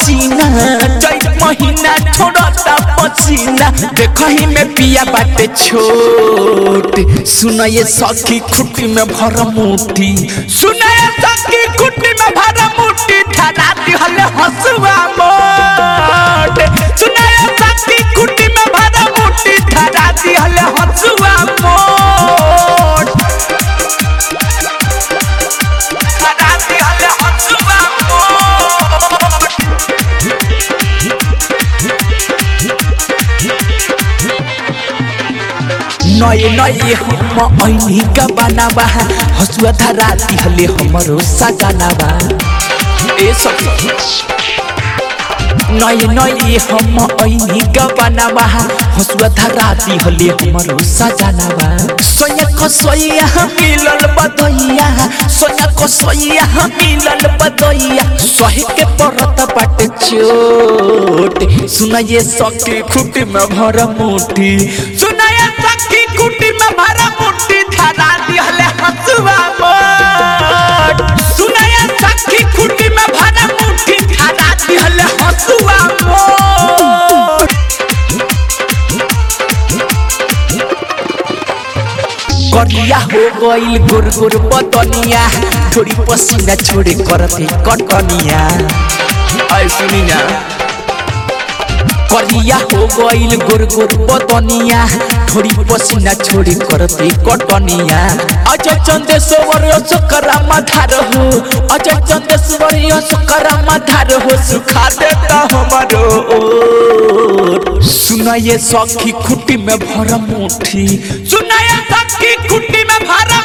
पसीना चैत महीना छोड़ता पसीना देखही में पिया बाटे छोट सुन ये सखी खुटी में भर मुठी सुन ये सखी खुटी में भर मुठी ठहरा दिहले हसुआ मोट सुन ये सखी खुटी में भर मुठी ठहरा दिहले हसुआ मोट ठहरा दिहले हसुआ मोट नए नए हम ऐनी का बनावा हसुआ धरा दिहले हमरो सजनावा ए सब नए नए हम ऐनी का बनावा हसुआ धरा दिहले हमरो सजनावा सोया को सोया मिलल बदइया सोया को सोया मिलल बदइया सही के परत बाटे चोट सुना ये सखी खुटी में भर मुठी सुना ये सखी खुटी में भर मुठी धरा दिहले हसुआ मोट सुना ये सखी खुटी में भर मुठी धरा दिहले हसुआ मोट करिया हो गइल गोर गोर बदनिया थोड़ी पसीना छोड़े करते कटनिया ऐ सुनी ना करिया हो गइल गोर गोर बदनिया थोड़ी पसीना छोड़े करते कटनिया अजय चंदेश्वर सकरा माधार हो अजय चंदेश्वर सकरा माधार हो सुखा देता हमारो ओर सुना ये सखी खुटी में भर मुठी सुना ये सखी खुटी में भर